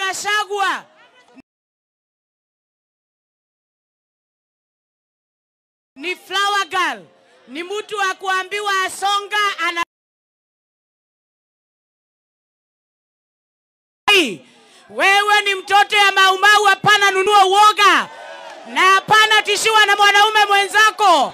Gachagua ni flower girl, ni mtu wa kuambiwa asonga ana wewe ni mtoto ya maumau, hapana nunua uoga na hapana tishiwa na mwanaume mwenzako.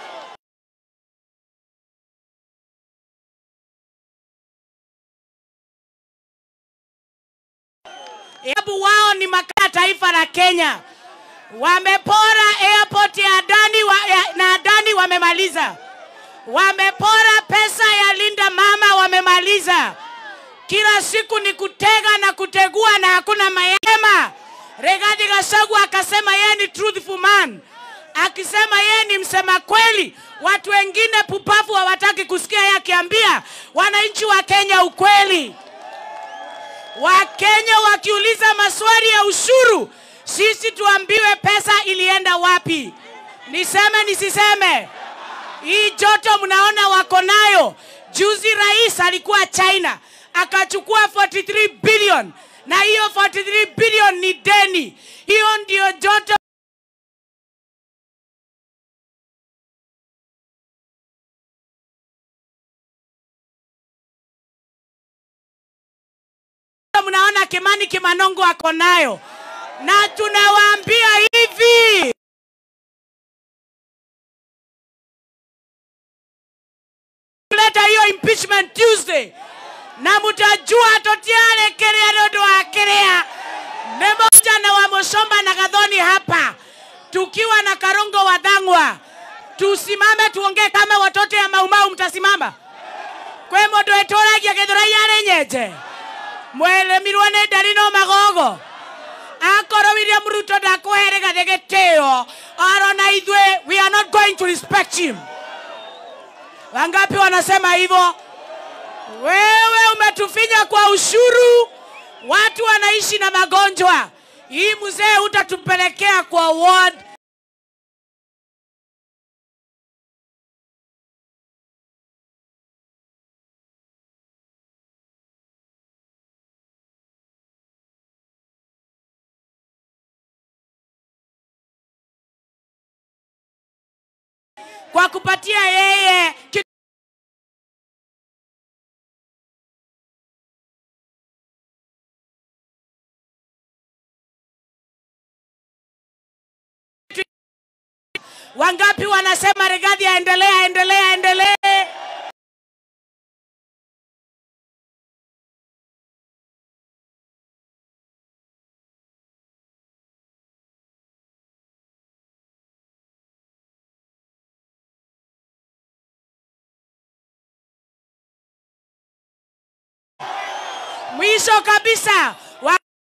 Hebu wao ni makaa taifa la Kenya, wamepora airport ya Adani wa, ya, na Adani wamemaliza, wamepora pesa ya Linda Mama wamemaliza. Kila siku ni kutega na kutegua na hakuna mayema. Rigathi Gachagua akasema yeye ni truthful man, akisema yeye ni msema kweli. Watu wengine pupavu hawataki kusikia yeye akiambia wananchi wa Kenya ukweli. Wakenya wakiuliza maswali ya ushuru, sisi tuambiwe pesa ilienda wapi. Niseme nisiseme? Hii joto mnaona wako nayo. Juzi rais alikuwa China akachukua 43 billion na hiyo 43 billion ni deni. Hiyo ndio joto mnaona Kimani Kimanongo ako nayo, na tunawaambia hivi kuleta hiyo impeachment Tuesday na mutajua totiare kerea nondu wa kerea ni moja na wa Mushomba na Gathoni hapa tukiwa na Karongo wa Dhang'wa, tusimame tuongee kama watoto ya Maumau. Mtasimama kwe mundu eturagia Githurai ari nyenje mweremirwo nĩ ndari no magogo akorwo William Ruto ndakũhere gathe gĩtĩo arona ithuĩ we are not going to respect him. Wangapi wanasema hivyo? Wewe umetufinya kwa ushuru, watu wanaishi na magonjwa. Hii mzee utatupelekea kwa ward kwa kupatia yeye ki- Wangapi wanasema Rigathi aendelee, aendelee, aendelee? Mwisho kabisa wa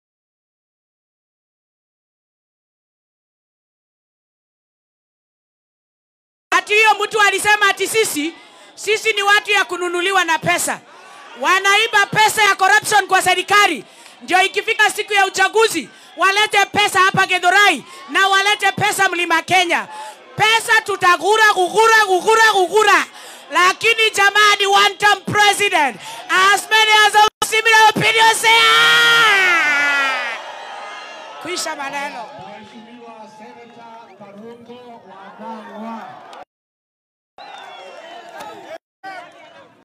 ati hiyo mtu alisema ati sisi sisi ni watu ya kununuliwa na pesa, wanaiba pesa ya corruption kwa serikali, ndio ikifika siku ya uchaguzi walete pesa hapa Githurai na walete pesa Mlima Kenya. Pesa tutagura gugura gugura gugura, lakini jamani, one term president as many as a similar opinion say ah! Kuisha maneno.